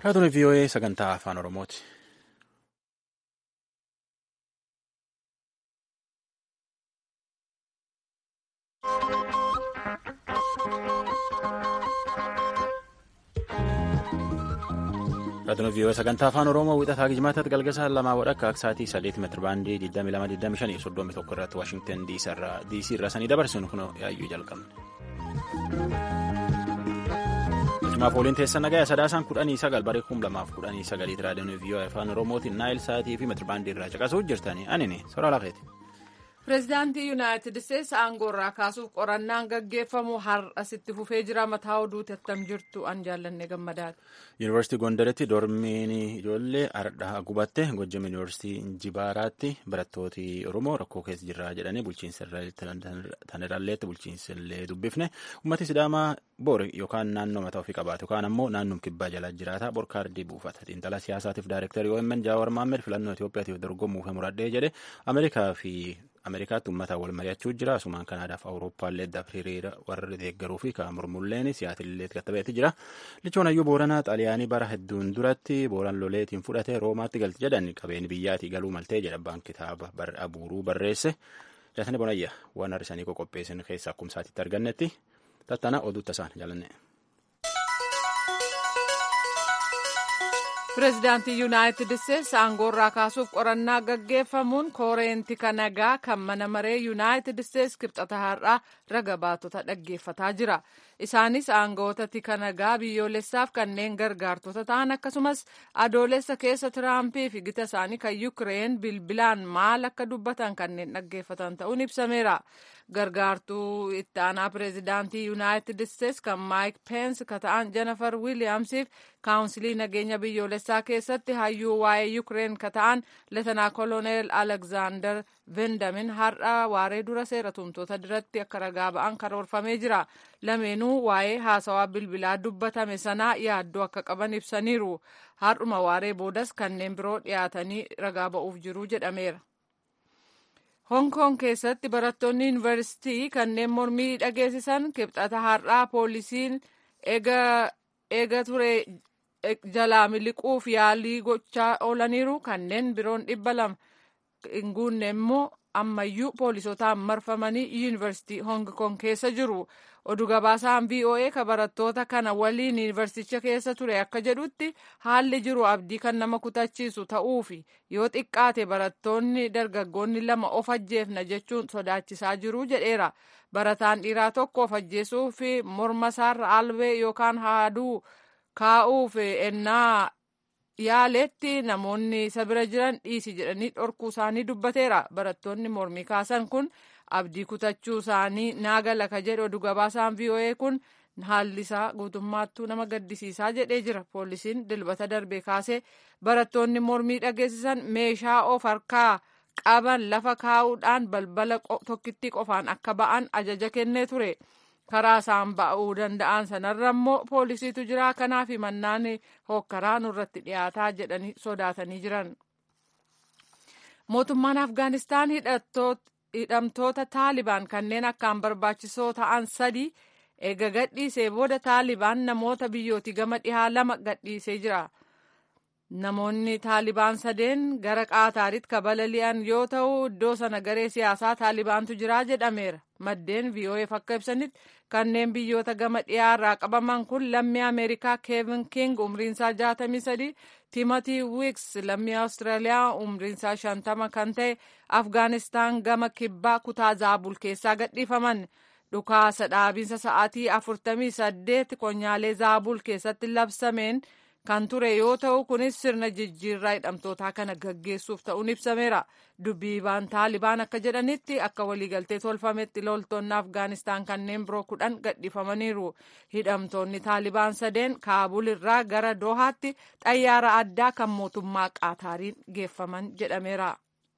Raadiyoon VOA sagantaa afaan Oromooti. Raadiyoon VOA sagantaa afaan Oromoo wixataa gijmaatatti galgasa lamaa wadhakka aksaatii saddeet meetira baandii 2225 soddomii tokko irratti Waashingtan DC irraa sanii dabarsinu kun yaayyuu jalqabne. Jimaaf waliin teessa nagaya sadaasaan kudhanii sagal baree kum lamaaf kudhanii sagaliiti raadiyoon VOA afaan Oromootiin naayil sa'aatii fi meetira baandii irraa caqasuuf jirtanii anini soraa lafeeti. Pireezidaantii Yuunaayitid Isteetsi aangoo irraa kaasuuf qorannaan gaggeeffamu har'asitti fufee jira mataa oduuti attam jirtu an jaallanne gammadaadha. Yuunivarsiitii Gondaritti dormiin ijoollee ardhaa gubatte Gojjam Yuunivarsiitii Injibaaraatti barattooti Oromoo rakkoo keessa jirra jedhanii bulchiinsa tanirraalleetti bulchiinsa illee dubbifne uummati Sidaamaa bor yookaan naannoo mataa ofii qabaatu yookaan ammoo naannoon kibbaa jalaa jiraata bor kaardii buufata xiinxala siyaasaatiif daayirektarii OMN Jaawar Maammed filannoo Itoophiyaatiif dorgomuuf muradhee jedhe Ameerikaa fi Ameerikaatti uummataan wal mari'achuu jira. Asumaan Kanaadaaf Awurooppaallee hiriira warra deeggaruu fi kan mormulleen siyaatiillee gattabeetti jira. Lichoon hayyuu Booranaa Xaaliyaanii bara hedduun duratti Booran loleetiin fudhatee Roomaatti galti jedhan qabeen biyyaatii galuu maltee jedha abbaan kitaaba abuuruu barreesse. Jaatanii Bonayya waan har'isanii qopheessan keessaa akkuma isaatiitti argannetti tattaana oduutta isaan jaalanne. Pireezidaantii Yuunaayitid Isteetsi aangoo irraa kaasuuf qorannaa gaggeeffamuun kooreentii nagaa kan mana maree Yuunaayitid Isteetsi kibxata har'aa raga baatota dhaggeeffataa jira. Isaanis aangoota tika nagaa biyyoolessaaf kanneen gargaartota ta'an akkasumas adoolessa keessa Tiraampii fi gita isaanii kan Yukireen bilbilaan maal akka dubbatan kanneen dhaggeeffatan ta'uun ibsameera. Gargaartuu itti aanaa pireezidaantii Yuunaayitid Isteetsi kan Maayik Peensi ka ta'an Jennifer Wiiliyaamsiif kaawunsilii nageenya biyyoolessaa keessatti hayyuu waa'ee Yukireen ka ta'an Leetanaa Koloneel Alekzaandar Vendamin har'a waaree dura seera tumtoota duratti akka ragaa ba'an karoorfamee jira. Lameenuu waa'ee haasawaa bilbilaa dubbatame sanaa yaaddoo akka qaban ibsaniiru. Har'uma waaree boodas kanneen biroo dhiyaatanii ragaa ba'uuf jiru jedhameera. Hong Kong keessatti barattoonni yuunivarsiitii kanneen mormii dhageessisan kibxata har'aa poolisiin eega ture jalaa miliquuf yaalii gochaa oolaniiru kanneen biroon dhibba lama hin guunne immoo ammayyuu poolisotaan marfamanii yuunivarsiitii Hong Kong keessa jiru. Oduu gabaasaan VOA ka barattoota kana waliin yuunivarsiiticha keessa ture akka jedhutti haalli jiru abdii kan nama kutachiisu ta'uufi yoo xiqqaate barattoonni dargaggoonni lama of ajjeefna jechuun sodaachisaa jiru jedheera. Barataan dhiiraa tokko of ajjeesuu fi morma isaarra albee yookaan haaduu kaa'uuf ennaa yaaletti namoonni isa bira jiran dhiisi jedhanii dhorkuu isaanii dubbateera. Barattoonni mormii kaasan kun abdii kutachuu isaanii naagala ka jedhe oduu gabaasaan VOA kun haalli isaa guutummaattuu nama gaddisiisaa jedhee jira. Poolisiin dilbata darbee kaasee barattoonni mormii dhageessisan meeshaa of harkaa qaban lafa kaa'uudhaan balbala tokkittii qofaan akka ba'an ajaja kennee ture. karaa isaan ba'uu danda'an sanarra immoo poolisiitu jira kanaaf mannaan hokkaraa nurratti dhiyaataa jedhanii sodaatanii jiran. Mootummaan Afgaanistaan hidhamtoota Taalibaan kanneen akkaan barbaachisoo ta'an sadi eega gadhiisee booda Taalibaan namoota biyyooti gama dhihaa lama gadhiisee jira. Namoonni Taalibaan sadeen gara Qaataaritti kabalali'an yoo ta'u iddoo sana garee siyaasaa Taalibaantu jira jedhameera. Maddeen VOAf akka ibsanitti kanneen biyyoota gama dhiyaarraa qabaman kun lammii Ameerikaa Keevin King umriinsaa 63, Timothy Wicks lammii Awustiraaliyaa umriinsaa 50 kan ta'e Afgaanistaan gama kibbaa kutaa Zaabul keessaa gadhiifaman. Dhukaasa dhaabiinsa sa'aatii 48 qonyaalee Zaabul keessatti labsameen kan ture yoo ta'u kunis sirna jijjiirraa hidhamtootaa kana gaggeessuuf ta'uun ibsameera. Dubbiibaan Taalibaan akka jedhanitti akka waliigaltee tolfametti loltoonni Afgaanistaan kanneen biroo kudhan gadhiifamaniiru. Hidhamtoonni Taalibaan sadeen Kaabul irraa gara Doohaatti xayyaara addaa kan mootummaa Qaataariin geeffaman jedhameera.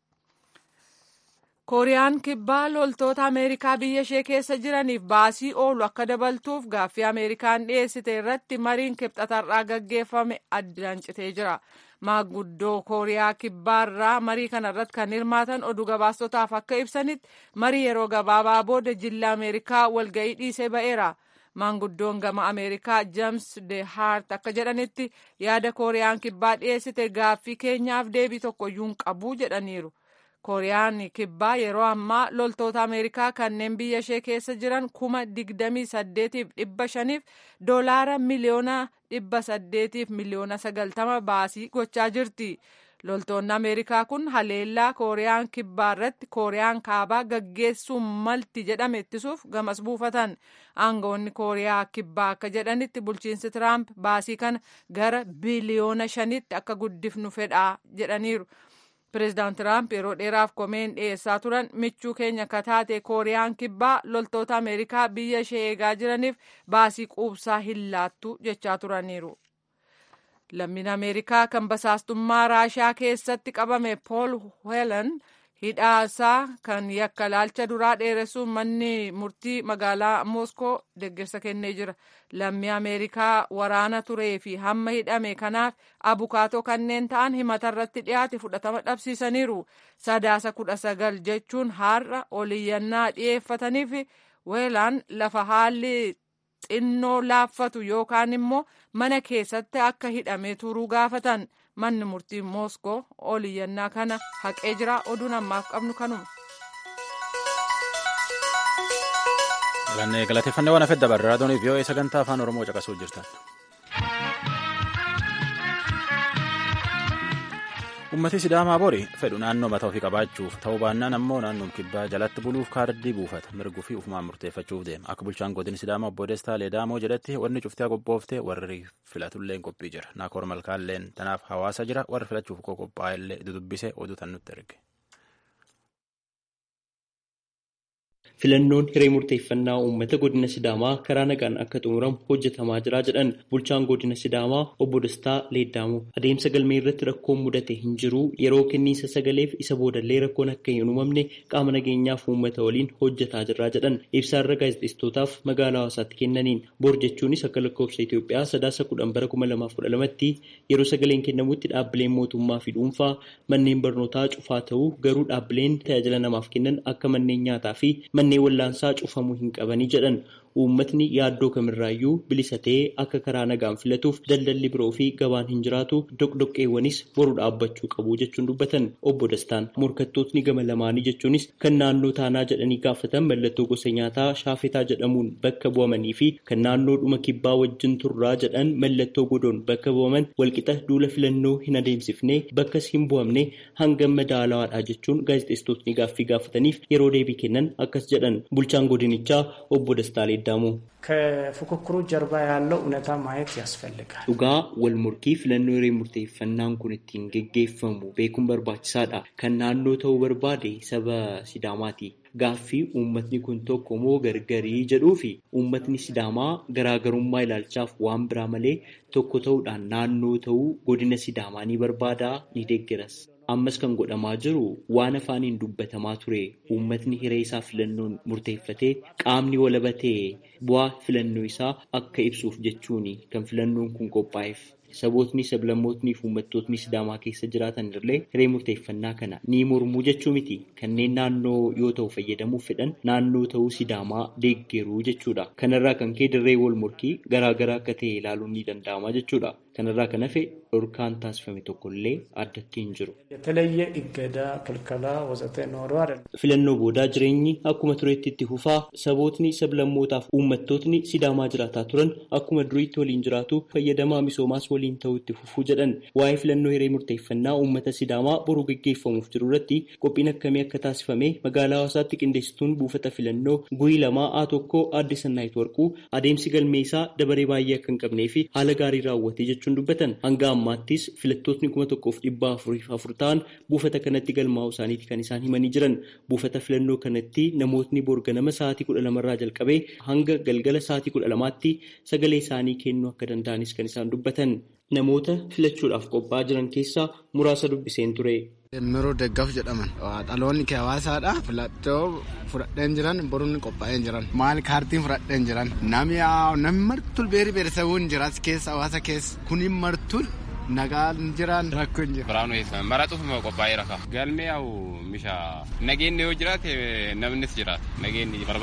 kooriyaan kibbaa loltoota ameerikaa biyya ishee keessa jiraniif baasii oolu akka dabaltuuf gaaffii ameerikaan dhiyeessite irratti mariin kibxatarraa gaggeeffame addaan citee jira maanguddoo kooriyaa kibbaarraa marii kanarratti kan hirmaatan oduu gabaastotaaf akka ibsanitti marii yeroo gabaabaa booda jilla ameerikaa walga'ii dhiisee ba'eera maanguddoon gama ameerikaa jeems de haart akka jedhanitti yaada kooriyaan kibbaa dhiyeessite gaaffii keenyaaf deebii tokkoyyuu hin qabu jedhaniiru. kooriyaan kibbaa yeroo ammaa loltoota ameerikaa kanneen biyya ishee keessa jiran kuma digdamii saddeetiif dhibba shaniif doolaara miliyoona dhibba saddeetiif miliyoona sagaltama baasii gochaa jirti. loltoonni ameerikaa kun haleellaa kooriyaan kibbaa irratti kooriyaan kaabaa gaggeessuu malti jedhame ittisuuf gamas buufatan aangawoonni kooriyaa kibbaa akka jedhanitti bulchiinsi tiraamp baasii kana gara biliyoona shanitti akka guddifnu fedhaa jedhaniiru. pireezidaant tiraamp yeroo dheeraaf komeen dhiyeessaa turan michuu keenya kataate kooriyaan kibbaa loltoota ameerikaa biyya ishee eegaa jiraniif baasii quubsaa hin laattu jechaa turaniiru. lammiin ameerikaa kan basaastummaa raashiyaa keessatti qabame pool weelan hidhaasaa kan yakka laalcha duraa dheeressuun manni murtii magaalaa mooskoo deeggarsa kennee jira lammii ameerikaa waraana turee fi hamma hidhame kanaaf abukaatoo kanneen ta'an himata irratti dhiyaate fudhatama dhabsiisaniiru sadaasa kudha sagal jechuun har'a oliyyannaa dhiyeeffataniif weelaan lafa haalli xinnoo laaffatu yookaan immoo mana keessatti akka hidhamee turuu gaafatan manni murtii mooskoo oliyyannaa kana haqee jira oduun ammaaf qabnu kanuma. galateeffannee waan hafedda barra raadiyoon vii'oo'ee sagantaa afaan oromoo caqasuu jirtan. ummati sidaamaa bori fedhu naannoo mataa ofii qabaachuuf ta'uu baannaan ammoo naannoon kibbaa jalatti buluuf kaardii buufata mirguu fi ufumaan murteeffachuuf deema akka bulchaan godina sidaamaa obbo Destaa Leedaamoo jedhetti wanni cuftiyaa qophooftee warri filatulleen qophii jira naakoor malkaalleen tanaaf hawaasa jira warri filachuuf qophaa'ellee dudubbisee oduu tan nutti erge. filannoon hiree murteeffannaa uummata godina sidaamaa karaa nagaan akka xumuramu hojjetamaa jira jedhan bulchaan godina sidaamaa obbo Dastaa Leeddaamoo adeemsa galmee irratti rakkoon mudate hin jiru yeroo kenniinsa sagaleef isa boodallee rakkoon akka hin uumamne qaama nageenyaaf uummata waliin hojjetaa jirra jedhan ibsaarra gaazexeessitootaaf magaalaa hawaasaatti kennaniin bor jechuunis akka lakkoofsa Itoophiyaa sadaasa kudhan bara kuma lamaaf kudha lamatti yeroo sagaleen kennamutti dhaabbileen mootummaa fi dhuunfaa manneen barnootaa cufaa ta'uu garuu dhaabbileen tajaajila namaaf kennan akka manneen nyaataa fi manneen wallaansaa cufamuu hin qabanii jedhan uummatni yaaddoo kamirraayyuu bilisa ta'ee akka karaa nagaan filatuuf daldalli biroo fi gabaan hin jiraatu doqdoqqeewwanis boru dhaabbachuu qabu jechuun dubbatan obbo Dastaan morkattootni gama lamaanii jechuunis kan naannoo taanaa jedhanii gaafatan mallattoo gosa nyaataa shaafetaa jedhamuun bakka bu'amanii fi kan naannoo dhuma kibbaa wajjin turraa jedhan mallattoo godoon bakka bu'aman walqixa duula filannoo hin adeemsifne bakkas hin bu'amne hangam madaalawaadha jechuun gaazexeessitootni gaaffii gaafataniif yeroo deebii kennan akkas jedhan bulchaan godinichaa obbo Dastaa Leeddaሙ ከፉክክሩ ጀርባ ያለው እውነታ ማየት ያስፈልጋል። dhugaa wal morkii filannoo hiree murteeffannaan kun ittiin geggeeffamu beekuun barbaachisaadha. Kan naannoo ta'uu barbaade saba Sidaamaati. Gaaffii uummatni kun tokko moo gargarii jedhuu fi uummatni Sidaamaa garaagarummaa ilaalchaaf waan biraa malee tokko ta'uudhaan naannoo ta'uu godina Sidaamaa ni barbaadaa ni deeggaras. Ammas kan godhamaa jiru waan afaaniin dubbatamaa ture uummatni hiree isaa filannoon murteeffatee qaamni walaba ta'e bu'aa filannoo isaa akka ibsuuf jechuun kan filannoon kun qophaa'eef. Sabootni sablammootni fi uummattootni Sidaamaa keessa jiraatan illee hiree murteeffannaa kana ni mormuu jechuu miti. Kanneen naannoo yoo ta'u fayyadamuuf fedhan naannoo ta'uu Sidaamaa deeggeruu jechuudha. Kanarraa kan ka'e dirree wal morkii garaagaraa akka ta'e ilaaluun ni danda'ama jechuudha. Kanarraa kan hafe dhorkaan taasifame tokkollee addatti hin jiru. የተለየ እገዳ፣ ክልከላ ወዘተ ኖሮ አይደለም። Filannoo boodaa jireenyi akkuma tureetti itti fufaa sabootni sablammootaaf uummattootni Sidaamaa jiraataa turan akkuma duriitti waliin jiraatu fayyadamaa misoomaas waliin ta'uu itti fufuu jedhan waa'ee filannoo hiree murteeffannaa uummata Sidaamaa boruu gaggeeffamuuf jiru irratti qophiin akkamii akka taasifame magaalaa hawaasaatti qindeessituun buufata filannoo guyii lamaa A tokko aadde Sannaayit Warquu adeemsi galmee isaa dabaree baay'ee akka hin qabnee fi haala gaarii raawwatee jechuun dubbatan hanga ammaattis filattootni kuma tokkoof dhibba afuriif afur ta'an buufata kanatti galmaa'uu isaaniiti kan isaan himanii jiran buufata filannoo kanatti namootni borganama sa'aatii kudha lamarraa jalqabee hanga galgala sa'aatii kudha lamaatti sagalee isaanii kennuu akka danda'anis kan isaan dubbatan namoota filachuudhaaf qophaa'aa jiran keessaa muraasa dubbiseen ture. Miroo deeggaaf jedhaman dhaloonni kee hawaasaadha filattoo fudhadheen jiran boruun qophaa'een jiran maal kaartiin fudhadheen jiran namni namni martul beeri beerisabuun jira keessa hawaasa keessa kuni martul nagaan jiran rakkoo hin jiru. Biraanuu eessan maratuuf moo qophaa'ee raka. Galmee yaa'u misha nageenni yoo jiraate namnis jiraata nageenni barbaachisa.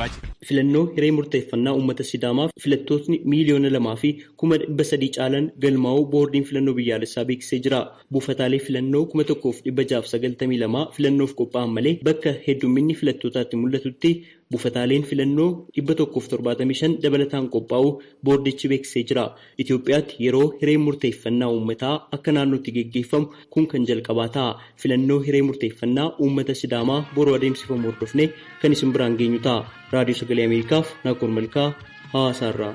filannoo hiree murteeffannaa uummata Sidaamaa filattootni miiliyoona lamaa fi kuma dhibba sadii caalan galmaa'uu boordiin filannoo biyyaalessaa beeksisee jira. Buufataalee filannoo kuma tokkoof dhibba jaaf sagaltamii lamaa filannoof qophaa'an malee bakka heddumminni filattootaatti mul'atutti buufataaleen filannoo dhibba tokkoof torbaatamii shan dabalataan qophaa'uu boordichi beeksisee jira. Itoophiyaatti yeroo hiree murteeffannaa uummataa akka naannootti geggeeffamu kun kan jalqabaa ta'a. Filannoo hiree murteeffannaa uummata Sidaamaa boruu adeemsifamu hordofnee kan isin biraan geenyu ta'a. Raadiyoo Sagalee Ameerikaaf Naakoor Malkaa Hawaasaarraa.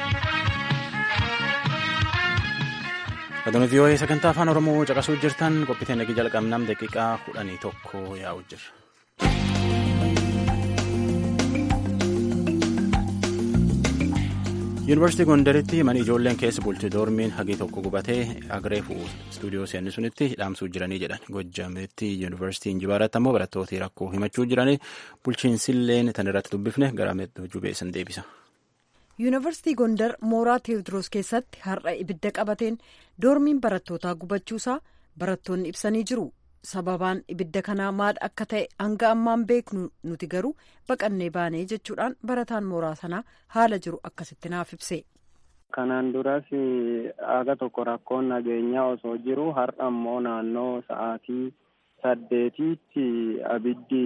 Adoon vii'oo'ee sagantaa afaan Oromoo caqasuu jirtan qophii nagii jalqabnam daqiiqaa kudhanii tokko yaa'u jira. Yuunivarsiitii Gondaritti mana ijoolleen keessa bulti doormiin hagii tokko gubatee agreefu istuudiyoo seenni sunitti hidhaamsuu jiranii jedhan. Gojjaametti Yuunivarsiitii Injibaaratti ammoo barattooti rakkoo himachuu jiranii bulchiinsilleen tan irratti dubbifne gara jubeessan deebisa. yuunivarsiitii gondar mooraa teewodiroos keessatti har'a ibidda qabateen doormiin barattootaa gubachuusaa barattoonni ibsanii jiru sababaan ibidda kanaa maal akka ta'e hanga ammaan beeknu nuti garuu baqannee baanee jechuudhaan barataan mooraa sanaa haala jiru akkasitti naaf ibse. kanaan duras aga tokko rakkoon nageenyaa osoo jiru har'a ammoo naannoo sa'aatii saddeetiitti abiddi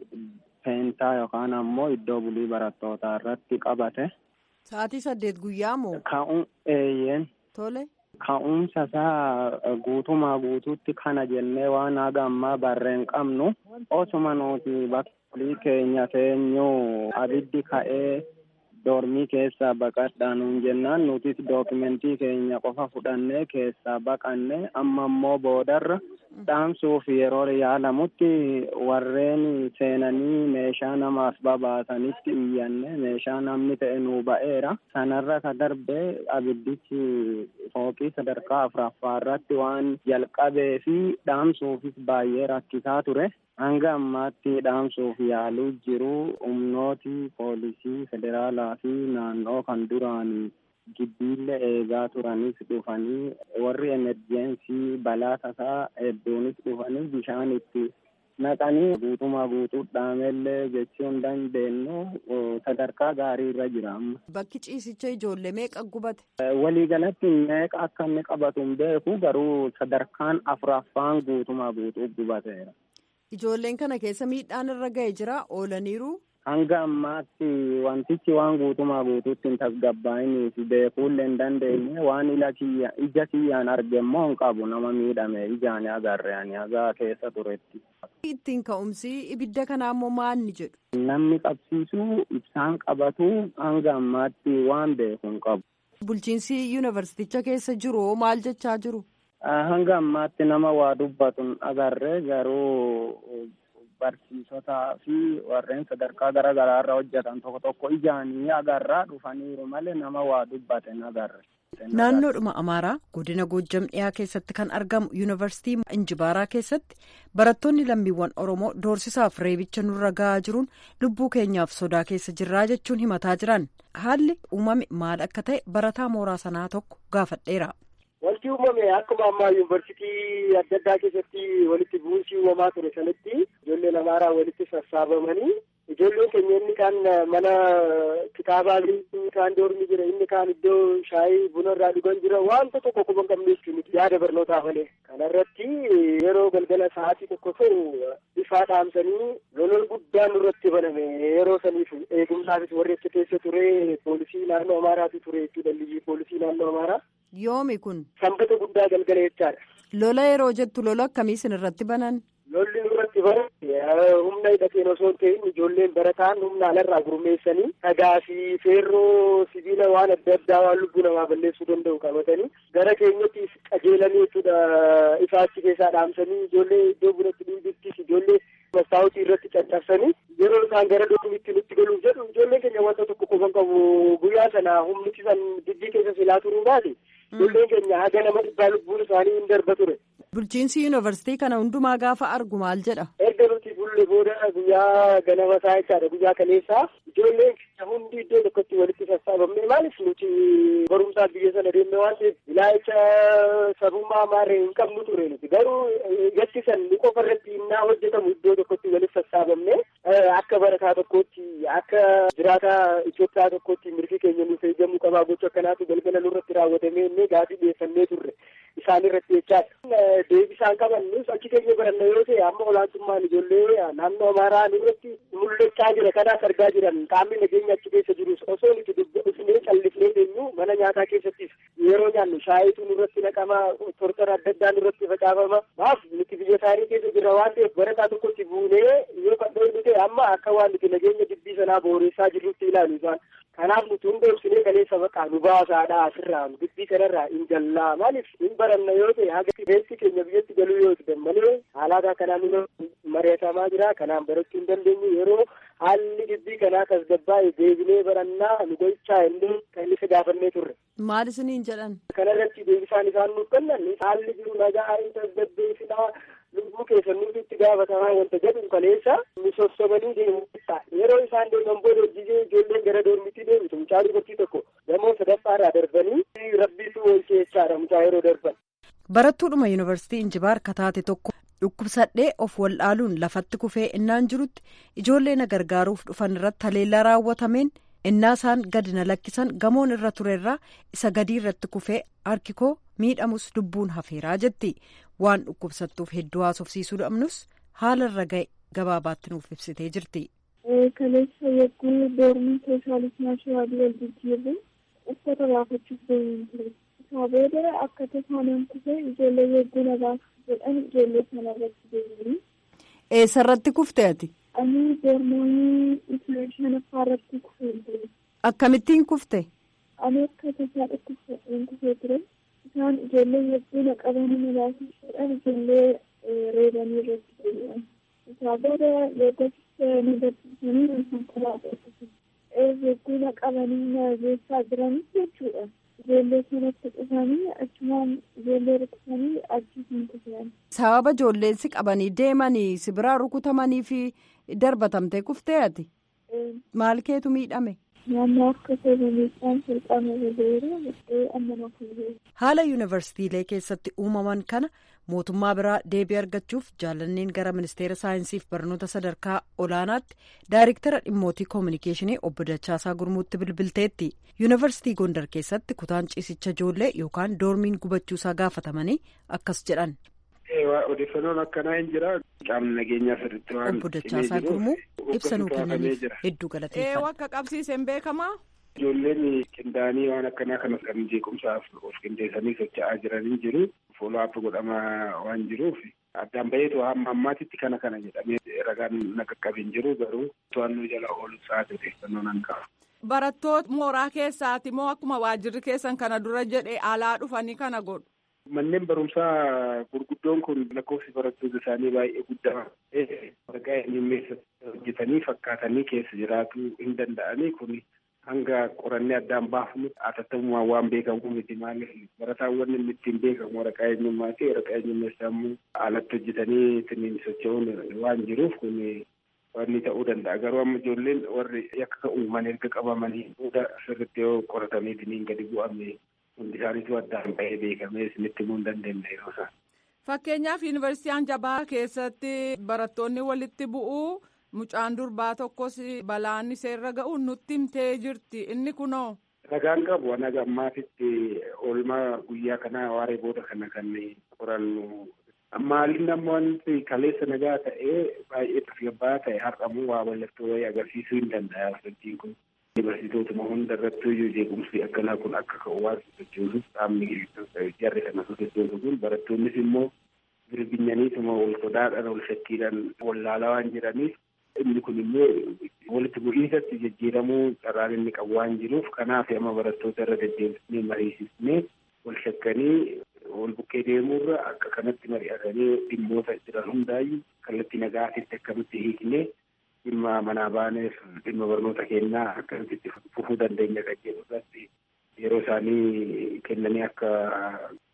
peentaa yookaan ammoo iddoo bulii barattootaa irratti qabate. Sa'aatii saddeet guyyaa moo? Ka'uun eeyyeen. Tole. Ka'umsa isaa guutumaa guutuutti kana jennee waan haga ammaa barreen qabnu osuma nuti bakka keenya teenyuu abiddi ka'ee doormii keessaa baqadhaa nuun jennaan nutis dookimentii keenya qofa fudhannee keessaa baqanne amma immoo boodarra dhaamsuuf yeroo yaalamutti warreen seenanii meeshaa namaaf babaasanitti iyyanne meeshaa namni ta'e nuu ba'eera sanarra ka darbe abiddichi fooqii sadarkaa afuraffaa irratti waan jalqabee fi dhaamsuufis baay'ee rakkisaa ture hanga ammaatti dhaamsuuf yaaluu jiru humnooti poolisii federaalaa fi naannoo kan duraan gibbiillee eegaa turanis dhufanii warri emerjensii balaa tasaa hedduunis dhufanii bishaan itti naqanii guutumaa guutuu dhaamellee jechuu hin dandeenyu sadarkaa gaarii irra jira amma. Bakki ciisicha ijoollee meeqa gubate? Waliigalatti meeqa akka inni qabatu hin beeku garuu sadarkaan afuraffaan guutumaa guutuu gubateera. Ijoolleen kana keessa miidhaan irra ga'e jira oolaniiru. Hanga ammaatti wantichi waan guutumaa guutuutti hin tasgabbaa'iniif beekuullee hin dandeenye waan ija kiyyaan arge immoo hin qabu nama miidhame ijaan agarre ani hagaa keessa turetti. Ittiin ka'umsi ibidda kanaa immoo maal ni jedhu? Namni qabsiisuu ibsaan qabatu hanga ammaatti waan beeku hin qabu. Bulchiinsi yuunivarsiiticha keessa jiru maal jechaa jiru? Hanga ammaatti nama waa dubbatu hin agarre garuu barsiisotaa fi warreen sadarkaa garaa garaa irra hojjetan tokko tokko ijaanii agarraa dhufaniiru malee nama waa dubbate hin agarre. Naannoodhuma Amaaraa godina Goojjam dhiyaa keessatti kan argamu yuunivarsiitii Injibaaraa keessatti barattoonni lammiiwwan Oromoo doorsisaaf reebicha nurra gahaa jiruun lubbuu keenyaaf sodaa keessa jirraa jechuun himataa jiran haalli uumame maal akka ta'e barataa mooraa sanaa tokko gaafadheera. Wanti uumame akkuma ammaa yuunivarsiitii adda addaa keessatti walitti bu'uunsii uumamaa ture sanatti ijoolleen amaaraa walitti sassaabamanii ijoolleen keenya inni kaan mana kitaabaa inni kaan doormi jira inni kaan iddoo shaayii buna irraa dhugan jira wanta tokko quban qabne jechuun yaada barnootaa malee kanarratti yeroo galgala sa'aatii tokko ta'u ifaa dhaamsanii lolol guddaan nurratti baname yeroo saniif eegumsaafis warri achi keessa ture poolisii naannoo amaaraatu ture jechuudha liyyii poolisii naannoo amaaraa. Yoomi kun. Sanbata guddaa galgala jechaadha. Lola yeroo jettu lola akkamii isin irratti banan? Lolli nurratti banan humna hidhateen osoo hin ta'in ijoolleen barataan humna alarraa gurmeessanii dhagaa fi feerroo sibiila waan adda addaa waan lubbuu namaa balleessuu danda'u qabatanii gara keenyatti qajeelanii jechuudha ifaachi keessaa dhaamsanii ijoollee iddoo biratti dhiibittis ijoollee mastaawutii irratti caccabsanii yeroo isaan gara doomitti nutti galuuf jedhu ijoolleen keenya wanta tokko qofan qabu guyyaa sana humnichi san dibbii keessa silaa turuu baate ijoolleen keenya haga nama dhibbaa lubbuun isaanii hin darba ture. Bulchiinsi yuunivarsiitii kana hundumaa gaafa argu maal jedha? Erga nuti bullee ture booda guyyaa ganama isaa jechaadha guyyaa kaleessaa ijoolleen keenya hundi iddoo tokkotti walitti sassaabamne maaliif nuti barumsaa biyya sana deemne waan ta'eef ilaalcha sabummaa maarree hin qabnu ture nuti garuu gatti san ni qofa irratti innaa hojjetamu iddoo tokkotti walitti sassaabamne akka barataa tokkootti akka jiraataa Itoophiyaa tokkotti mirgi keenya nuuf eegamuu qabaa gocha akkanaatu galgala nurratti raawwatamee inni gaafii dhiyeeffannee turre isaan irratti jechaadha. Deebisaan qaban nus achi keenya baranna yoo ta'e amma olaantummaan ijoollee naannoo amaaraa nurratti mul'achaa jira kanaas argaa jiran qaamni nageenya achi keessa jirus osoo nuti dubbisnee callifnee deemnu mana nyaataa keessattis yeroo nyaannu shaayituu nurratti naqama tortora adda addaa nurratti facaafama maaf nuti biyya isaanii keessa jirra waan ta'eef barataa tokkotti buunee yoo kan dhoofnu ta'e amma akka waan nuti nageenya dubbii sanaa booressaa jirrutti ilaalu isaan kanaaf nuti hunda ibsinee kaleessa baqaa nu baasaadha asirraa dubbii kanarraa hin jallaa maaliif hin baranna yoo ta'e haga beetti keenya biyyatti galuu yoo ta'e malee haalaataa kanaan nu mari'atamaa jira kanaan barachuu hin dandeenyu yeroo haalli dubbii kanaa tasgabbaa'e deebinee barannaa nu gochaa illee kan isa gaafannee turre. Maal isiniin jedhan? Kanarratti deebisaan isaan nuuf kennan haalli jiru nagaa hin tasgabbeessinaa lubbuu keessa nuti itti gaafatamaa wanta jedhu kaleessa nu sossobanii deemu yeroo isaan deeman booda hojii ijoolleen gara doormitti deemtu mucaa dubartii tokko gamoo sadaffaarraa darbanii rabbiitu oolchee jechaadha mucaa yeroo darban. Barattuudhuma yuunivarsiitii Injibaar kataate tokko dhukkubsadhee of waldhaaluun lafatti kufee innaan jirutti ijoollee na gargaaruuf dhufan irratti haleellaa raawwatameen innaa isaan gadi na lakkisan gamoon irra turerraa isa gadii irratti kufee harki koo miidhamus lubbuun hafeeraa jetti waan dhukkubsattuuf hedduu haasofsiisuu dhabnus haala irra ga'e gabaabaatti nuuf ibsitee jirti. Kaleessa yogguu doormii sooshaalismaa shawaabii wal jijjiirre uffata baafachuuf deemuun ture. Isaa booda akka tasaanaan kufee ijoollee yogguu na baasuuf jedhan ijoollee sana irratti deebiin. Eessarratti kufte ati? Ani doormoonii shanaffaa irratti kufee ture. Akkamittiin kufte? Ani akka tasaa dhukkubsadheen kufee ture. Isaan ijoollee yogguu na qabanii na baasuuf jedhan ijoollee reebanii irratti deebi'an. Isaa booda yogguu na barsiisanii na konkolaataa yogguu na qabanii na geessaa jiranis jechuudha. Ijoollee sanatti dhufanii achumaan ijoollee rukkutanii achiisin kufan. Sababa ijoolleen si qabanii deemanii si biraa rukutamanii fi darbatamtee kuftee ati? Maal keetu miidhame? Naannoo akka miidhaan salphaama ba'eera bakkee amma na fuudhee. Haala yuunivarsiitiilee keessatti uumaman kana mootummaa biraa deebii argachuuf jaalanneen gara ministeera saayinsiif barnoota sadarkaa olaanaatti daayiriktara dhimmootii koominikeeshinii obbo Dachaasaa Gurmuutti bilbilteetti yuunivarsiitii Gondar keessatti kutaan ciisicha ijoollee yookaan doormiin gubachuusaa gaafatamanii akkas jedhan. Odeeffannoon akkanaa hin jira. Qaamni nageenyaa sirriitti waan Obbo Dachaasaa Gurmuu ibsa nuu kennaniif hedduu galateeffadha. Akka qabsiiseen beekamaa. Ijoolleen qindaa'anii waan akkanaa kanas kan jeequmsaaf of qindeessanii socho'aa jiranii jiru. Fooloo'aap godhamaa waan jiruuf addaan baheetu hamma ammaatitti kana kana jedhamee ragaan na qaqqabeen jiru garuu to'annoo jala oolu sa'aatii odeeffannoo nan qaba. Barattoota mooraa keessaati moo akkuma waajjirri keessan kana dura jedhe alaa dhufanii kana godhu. Manneen barumsaa gurguddoon kun lakkoofsi barattoota isaanii baay'ee guddaa waraqaa eenyummeessa hojjetanii fakkaatanii keessa jiraachuu hin danda'anii kun hanga qorannee addaan baafnu atattamumaan waan beekamu miti maaliif barataan wanni inni ittiin beekamu waraqaa eenyummaati waraqaa eenyummeessaa immoo alatti hojjetanii ittiin socho'uun waan jiruuf kun wanni ta'uu danda'a garuu amma ijoolleen warri yakka uuman erga qabamanii booda sirriitti yoo qoratamee ittiin gadi bu'ame hundi isaaniitu addaan bahee beekamee isinitti himuu hin dandeenye yeroo isaan. Fakkeenyaaf yuunivarsiitii Jabaa keessatti barattoonni walitti bu'uu mucaan durbaa tokkos balaan seerra ga'u nutti himtee jirti inni kunoo. Ragaan qabu naga ammaatitti oolmaa guyyaa kanaa waaree booda kana kan qorannu. Maaliin amma wanti kaleessa nagaa ta'ee baay'ee tasgabbaa ta'e har'amuu waa mallattoo wayii agarsiisuu hin danda'a sochiin kun. Yuunivarsiitootuma hunda irratti iyyuu jeequmsi akkanaa kun akka ka'u waan sochoosuuf qaamni jarri kana sochoosu kun barattoonnis immoo birbinyaniituma wal sodaadhaan wal shakkiidhaan wallaalaa waan jiraniif inni kun immoo walitti bu'iinsatti jijjiiramuu carraan inni qabu waan jiruuf kanaaf amma barattoota irra deddeebisnee mariisisnee wal shakkanii wal bukkee deemuurra akka kanatti mari'atanii dhimmoota jiran hundaayyuu kallattii nagaatitti akkamitti hiiknee dhimma manaa baaneef dhimma barnoota kennaa akkamitti itti fufuu dandeenya kan jedhu irratti yeroo isaanii kennanii akka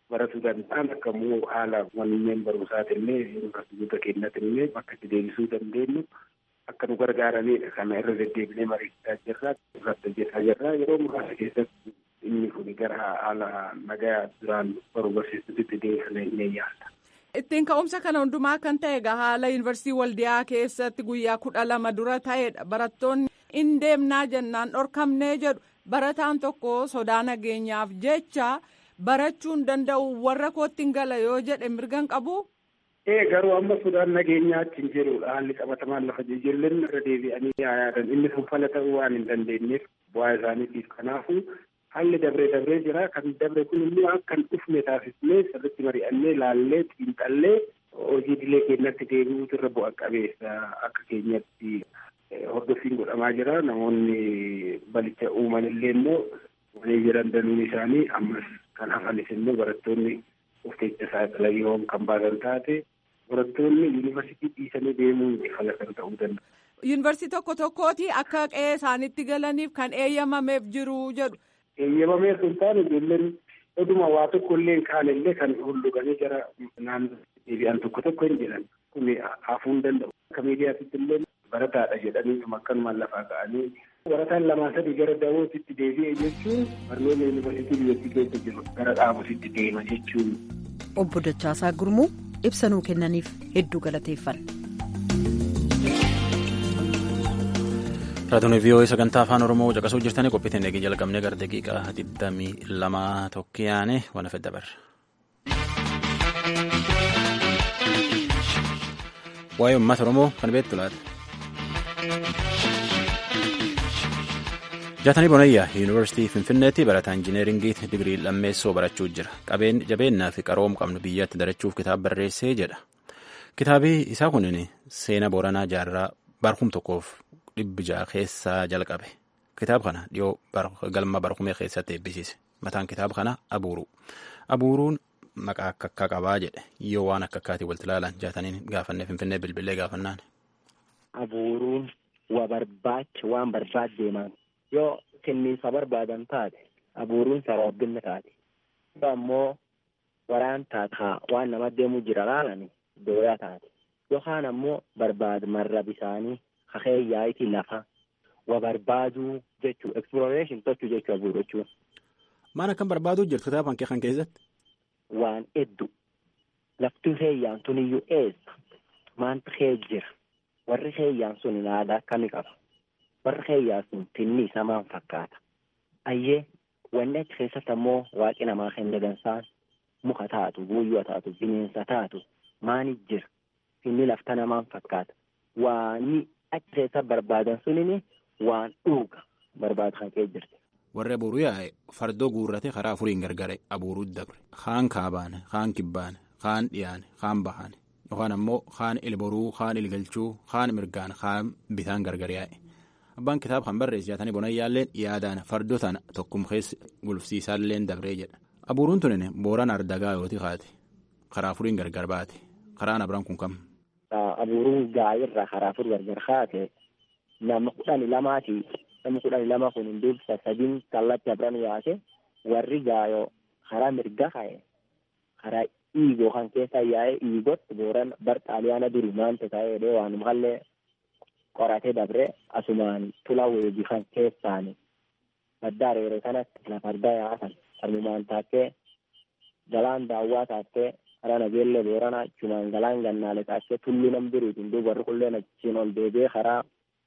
baratuu danda'an akka immoo haala manneen barumsaatillee yuunivarsiitota keenyatillee bakka itti deebisuu dandeenyu akka nu gargaaranidha kana irra deddeebinee mariisaa jirra irratti hojjetaa jirra yeroo muraasa keessatti inni kun gara haala nagaa duraan baruu barsiisutti deebisanii ni yaalla. Ittiin ka'umsa kana hundumaa kan ta'e egaa haala yuunivarsiitii waldiyaa keessatti guyyaa kudha lama dura ta'edha barattoonni in deemnaa jennaan dhorkamnee jedhu barataan tokko sodaa nageenyaaf jecha barachuu hin danda'u warra kootti hin gala yoo jedhe mirgan qabu. Ee garuu amma sodaan nageenyaa achi hin jirudha haalli qabatamaan lafa ijoolleen irra deebi'anii yaadan inni sun fala ta'uu waan hin dandeenyeef bu'aa isaaniitiif kanaafu haalli dabree dabree jira kan dabre kun immoo akka hin dhufne taasisnee sirriitti mari'annee laallee xiinxallee hojii idilee keenyatti deebi'uutu irra bu'a qabeessa akka keenyatti hordoffiin godhamaa jira namoonni balicha uuman illee immoo walii jiran danuun isaanii ammas kan hafanis immoo barattoonni of keessa saaxilayoon kan baasan taate barattoonni yuunivarsiitii dhiisanii deemuun fala kan ta'uu danda'a. Yuunivarsiitii tokko tokkooti akka qe'ee isaanitti galaniif kan eeyyamameef jiru jedhu. Eeyyamamee sun taane ijoolleen oduma waa tokko illee kaan illee kan hulluganii jara naannoo deebi'an tokko tokko hin jedhan kun hafuu hin danda'u. Akka miidiyaatitti illee barataadha jedhanii akkanumaan lafaa ka'anii barataan lamaa sadii gara dawootitti deebi'e jechuun barnoota yuunivarsiitii biyyattii keessa jiru gara dhaabusitti deema jechuun. Obbo Dachaasaa Gurmuu ibsa nuu kennaniif hedduu galateeffanna. Raadiyoo VOA sagantaa afaan Oromoo caqasuu jirtanii qophiitiin eegee jalqabnee gara daqiiqaa digdamii lama tokkiyaane waan hafe dabarra. Waa'ee uummata Oromoo kan beektu laata? Jaatanii Bonayyaa Yuunivarsiitii Finfinneetti barataa injineeringii digirii lammeessoo barachuu jira. Qabeen jabeennaa fi qaroom qabnu biyyatti darachuuf kitaaba barreessee jedha. Kitaabii isaa kunin seenaa Booranaa jaarraa barkum tokkoof dhibbi ja'a keessaa jalqabe. Kitaaba kana dhiyoo galma barkumee keessatti eebbisiise. Mataan kitaaba kana Abuuruu. Abuuruun maqaa akka akka qabaa jedhe yoo waan akka akkaatii walitti ilaalan jaataniin gaafannee Finfinnee bilbilee gaafannaan. Abuuruun waa barbaacha waan barbaad deeman. yoo kenniinsa barbaadan taate abuuruun sababbinni taate yoo ammoo waraan taataa waan nama deemuu jira laalani dooyaa taate yookaan ammoo barbaad marra bisaanii kakee yaa'itii lafa wa barbaaduu jechuu exploration tochuu jechuu abuuruu jechuun. Maal akkan barbaaduu jirtu kitaaba kee kan keessatti? Waan hedduu lafti heeyyaan sun iyyuu eessa maanti kee jira warri heeyyaan sun aadaa akkamii qaba. warra heeyyaa sun tinni isaa maan fakkaata ayyee wanni achi keessatti ammoo waaqi namaa kenna dansaan muka taatu buuyyoo taatu bineensa taatu maani jira tinni lafta namaan fakkaata waani achi keessa barbaadan sunini waan dhuuga barbaadu kan kee jirti. Warri abuuruu yaa'e fardoo guurrate karaa afuriin gargare abuuruu dabre kaan kaabaane kaan kibbaane kaan dhiyaane kaan bahaane yookaan ammoo kaan ilboruu kaan ilgalchuu kaan mirgaan kaan bitaan gargar yaa'e. Abbaan kitaaba kan barreesse jaatanii bonayyaalleen yaadaan fardoo tana tokkum keessa gulufsiisaalleen dabree jedha. Abuuruun tunin booraan ardagaa yooti kaate karaa afuriin gargar baate karaan abiraan kun kam. Abuuruun gaayirraa karaa afur gargar kaate nama kudhani lamaati nama kudhani lama kun hin dursa sadiin kallatti abiraan yaate warri gaayoo karaa mirga ka'e karaa dhiigoo kan keessa yaa'e dhiigotti booran bar xaaliyaana duri maante ta'ee waanuma hallee qoratee dabre asumaan tula weeji kan keessaani baddaa reere kanatti lafa argaa yaatan armumaan taakkee galaan daawwaa taakkee karaa nageellee boorana achumaan galaan gannaale taakkee tulluu nam biriitiin duuba warri kulleen achiin ol deebi'ee karaa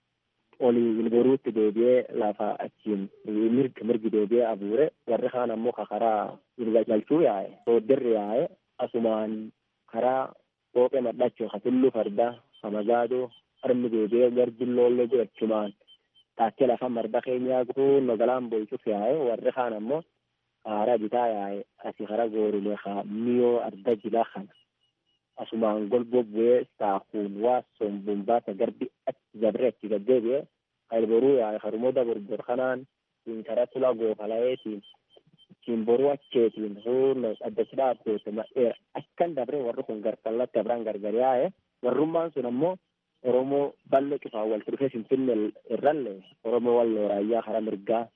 olii boruutti deebi'ee lafa achiin mirgi mirgi deebi'ee abuure warri kaan ammoo ka karaa galchuu yaa'e sooddirri yaa'e asumaan karaa qooqee madhachuu ka tulluu fardaa ka magaadoo armi deebi'ee garjilloollee jirachumaan taakkee lafa marda keenyaa kunno galaan boycuuf yaa'e warri kaan ammoo karaa bitaa yaa'e asi kara goorulee kaa miyoo arda jilaa kana asumaan golbo bu'ee saakuun waa sombuun baasa garbi achi dabree achi gaddeebi'ee kalboruu yaa'e harumoota borbor kanaan siin kara tula goofalayeetiin siin boruu acheetiin huurno addachi dhaabbeete madheera akkan dabree warri kun garkallatti abraan gargar yaa'e warrummaan sun ammoo Oromoo bal'oo cufaa walitti dhufee Finfinnee irrallee Oromoo walloo raayyaa karaa mirgaa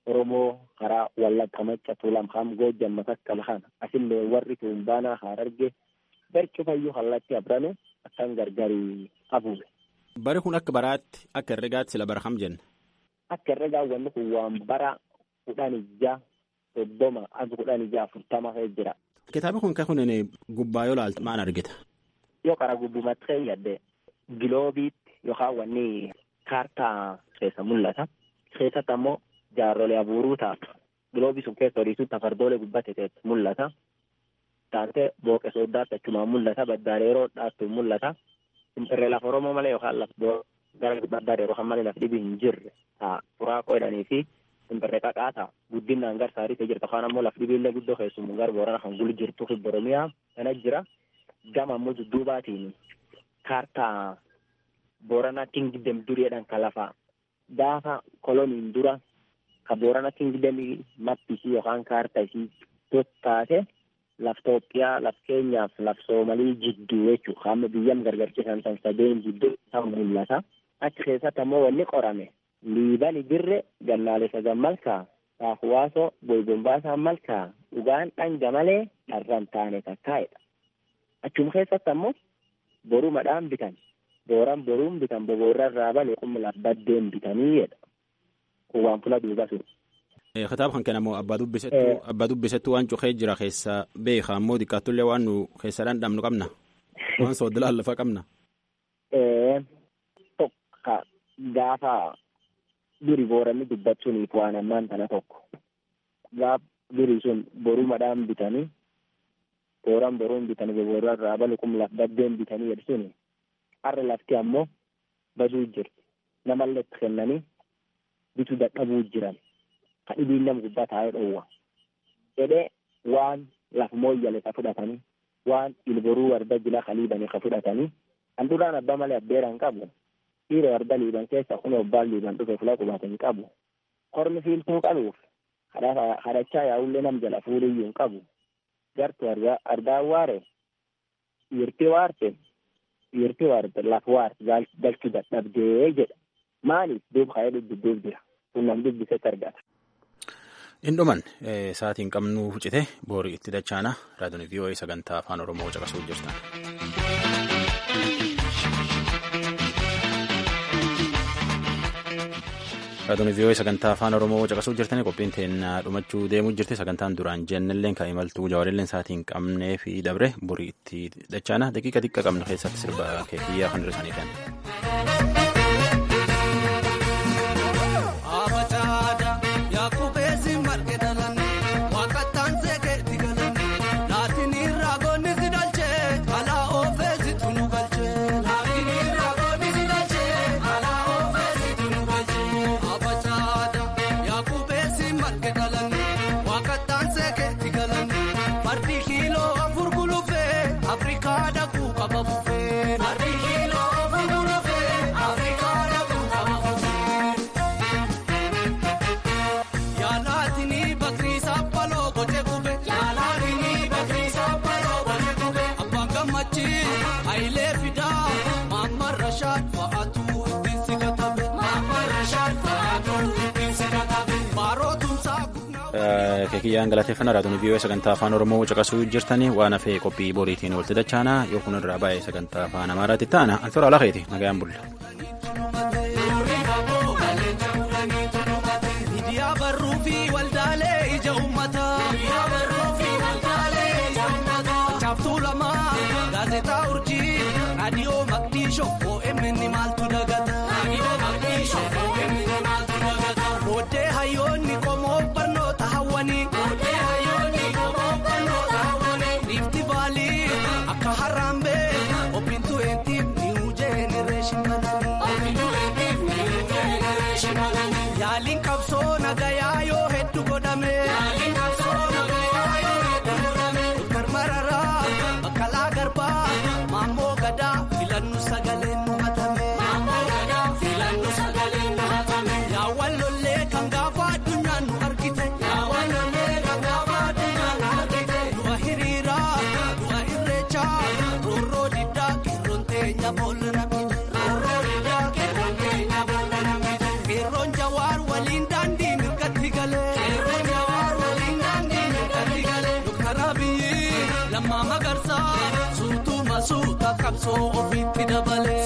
Oromoo karaa Wallagga Macca Tuulam Haam Goojjam Matakkal kana asillee warri Tuumbaanaa Hararge barcu fayyuu kallatti abrame akkan gargari afuube. Bari kun akka baraatti akka herregaatti sila bara kam jenna. Akka herregaa wanni kun waan bara kudhan ijaa soddoma akka kudhan ijaa afurtama ta'e jira. Kitaabni kun kan kun gubbaa yoo ilaaltu maal argita? Yoo karaa gubbumatti ta'e yadde giloobiitti yookaan wanni kaartaa keessa mul'ata. Keessatti ammoo jaarrolee abuuruu ta'a. Giloobii sun keessa horiisutti afardoolee gubbate ta'etti mul'ata. Taatee booqe sooddaatti achumaan mul'ata. Baddaareeroo dhaattu mul'ata. Irree lafa Oromoo malee yookaan lafa gara baddaareeroo kan malee lafa dhibii hin jirre ta'a. Furaa qoodhanii fi simbirree qaqaa ta'a. Guddinaan gar saarii ta'e jirta. Afaan ammoo lafti dhibiillee guddoo keessumaa gara boorana kan gulu jirtu fi Oromiyaa kana jira. Gama ammoo dudduubaatiin kaartaa Boorana Kingdom duriidhaan kan lafa gaafa koloniin dura ka Boorana Kingdom mappisii yookaan kaartaa isii taate laf Itoophiyaa laf keenyaaf laf Soomalii jidduu jechuudha. Hamma biyyam gargar cisan san sadeen jidduu isa mul'ata. Achi keessatti ammoo wanni qorame liibani birre gallaalessa gammalkaa saafuwaasoo boybombaasaa malkaa dhugaan dhanga malee dharraan taane takkaa'edha. Achuma keessatti ammoo borumadhaan bitan. Booran boruun bitan boboorra irraa bale qumma baddeen bitanii jedha. Kun waan fula duuba sun. Kitaaba kan kennamu abbaa dubbisettuu abbaa dubbisettuu waan cuqee jira keessa beeka ammoo xiqqaattullee waan nu keessa dhandhamnu qabna. Waan sooddilaan lafa qabna. Tokko gaafa duri booranni dubbachuuniif waan ammaan tana tokko. Gaaf duri sun borumadhaan bitanii booran boruun bitanii boboorra irraa bale qumma baddeen bitanii jedhu suni. har'a lafti ammoo baduu jirti namallee itti kennanii bituu dadhabuu jiran kan dhibiin nama gubbaa taa'ee dhoowwa jedhee waan lafa mooyyale ka fudhatanii waan ilboruu warda jila ka liibanii ka fudhatanii kan duraan abbaa malee abbeeraan qabu dhiira warda liiban keessa kun obbaan liiban dhufe fula qubatanii qabu kormi fiiltuu qabuuf kadhachaa yaa'ullee nam jala fuuliyyuu hin qabu gartu ardaa waare dhiirti waarte dhiirti waarte lafa waarte galchuu dadhabdee jedha maaliif duuba ka'ee dubbiduuf jira kun nam dubbisetti argata. Indhuman sa'aatiin qabnu cite boorii itti dachaana raadiyoon VOA sagantaa afaan Oromoo caqasuu jirtan. Raadiyoon VOA sagantaa afaan Oromoo caqasuu jirtanii qophiin teennaa dhumachuu deemuu jirti sagantaan duraan jennelleen kan imaltuu jaawarilleen sa'aatiin qabnee fi dabre borii itti dachaana daqiiqa xiqqa qabna keessatti sirba keekiyyaa kan dhirsanii kenna. keekiyyaan galateeffannaa raadiyoon VOA sagantaa afaan oromoo caqasuu jirtanii waan hafee qophii boriitiin walitti dachaanaa yoo kun irraa baay'ee sagantaa afaan amaaraatti ta'ana antoora alakeeti nagayaan bulla. Raadiyoo Maqdishoo OMN maaltu dagata. Raadiyoo Maqdishoo OMN maaltu dagata. Booddee hayyoonni qomoo barnoota hawwanii. Booddee hayyoonni qomoo barnoota hawwanii. Riifti baalii akka harambee obbintu eentiif niw jeenereeshin malanii. Obbintu eentiif niw jeenereeshin malanii. Yaaliin qabsoo nagayaa yoo hedduu godhame. Yaaliin qabsoo nagayaa yoo hedduu godhame. Dr. Mararaa Baqqalaa Garbaa Maammoo Gadaa filannu sagaleen nu hatame. Maammoo Gadaa filannu sagaleen nu hatame. Yaawwan lollee kan gaafa addunyaan nu argite. Yaawwan lollee kan gaafa addunyaan nu argite. Du'a hiriiraa du'a irreechaa roorroo diddaa qeerroon teenya boolla namite. Roorroo diddaa qeerroon teenya boolla namite. Qeerroon jawaar waliin daandii mirgatti galee. qabsoo ofiitti dabale.